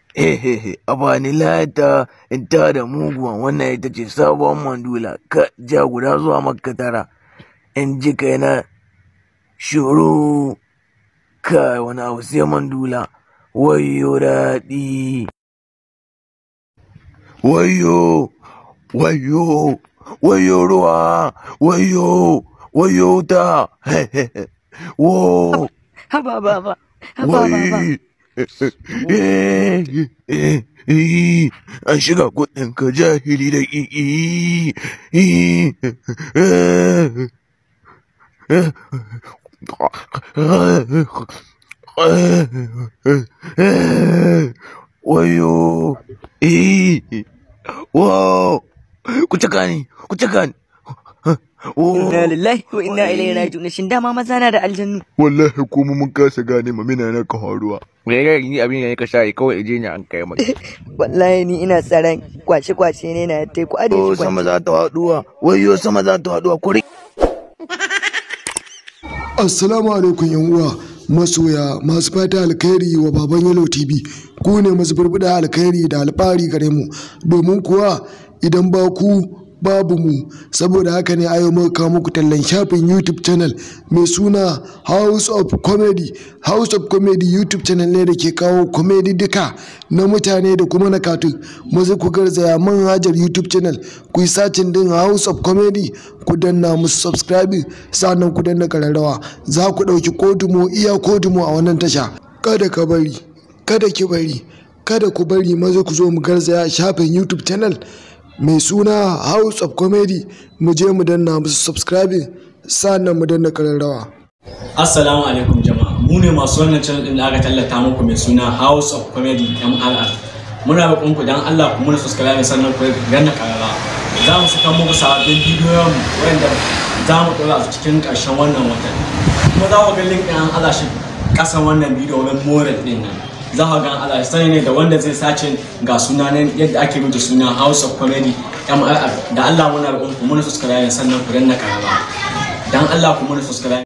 Hehehe, a bani lata in ta da muguwan wannan ita ce sabon mandula ka ja guda zuwa makka tara in ji kai na shuru kai wani abu sai mandula wayo daɗi wayo wayo wayo ruwa wayo wayo ta hehehe wo haba baba haba baba an shiga kudin ka jahili da ƙiƙi wayo wow ku cika ni ku cika ni inna lillahi wa inna ilaihi raji'un shin dama maza na da aljannu wallahi kuma mun kasa gane ma mina na ka haruwa wai ni abin da ka sha kawai je ni an kai maka wallahi ni ina tsaron kwace kwace ne na tai ku ade oh shi sama za ta haduwa wayo sama za ta haduwa kuri Assalamu alaikum yan uwa masoya masu fata alkhairi wa baban Yellow TV ku ne masu burbuɗa alkhairi da alfahari gare mu domin kuwa idan ba ku babu mu saboda haka ne ayo muka kawo muku tallan shafin YouTube channel mai suna House of Comedy House of Comedy YouTube channel ne da ke kawo comedy duka na mutane da kuma na katun maza ku garzaya manhajar YouTube channel ku yi sacin din House of Comedy ku danna musu subscribing sannan ku danna kararrawa za ku ɗauki kodumo iya kodumo a wannan tasha kada ka bari kada ki bari kada ku bari maza ku zo mu garzaya shafin YouTube channel mai suna House of Comedy mu je mu danna musu subscribing sannan mu danna kararrawa Assalamu alaikum jama'a mu ne masu wannan channel din da aka tallata muku mai suna House of Comedy MRR muna roƙon ku dan Allah ku muna subscribe sannan ku danna karara za mu saka muku sababbin bidiyon wanda za mu ɗora su cikin ƙarshen wannan watan kuma za ku ga link ɗin an ala shi ƙasan wannan bidiyo wurin more ɗin nan za ku ga ala sani ne da wanda zai sace ga sunanen yadda ake rubuta suna House of Comedy MRR da Allah muna roƙon ku muna subscribe sannan ku danna karara dan Allah ku muna subscribe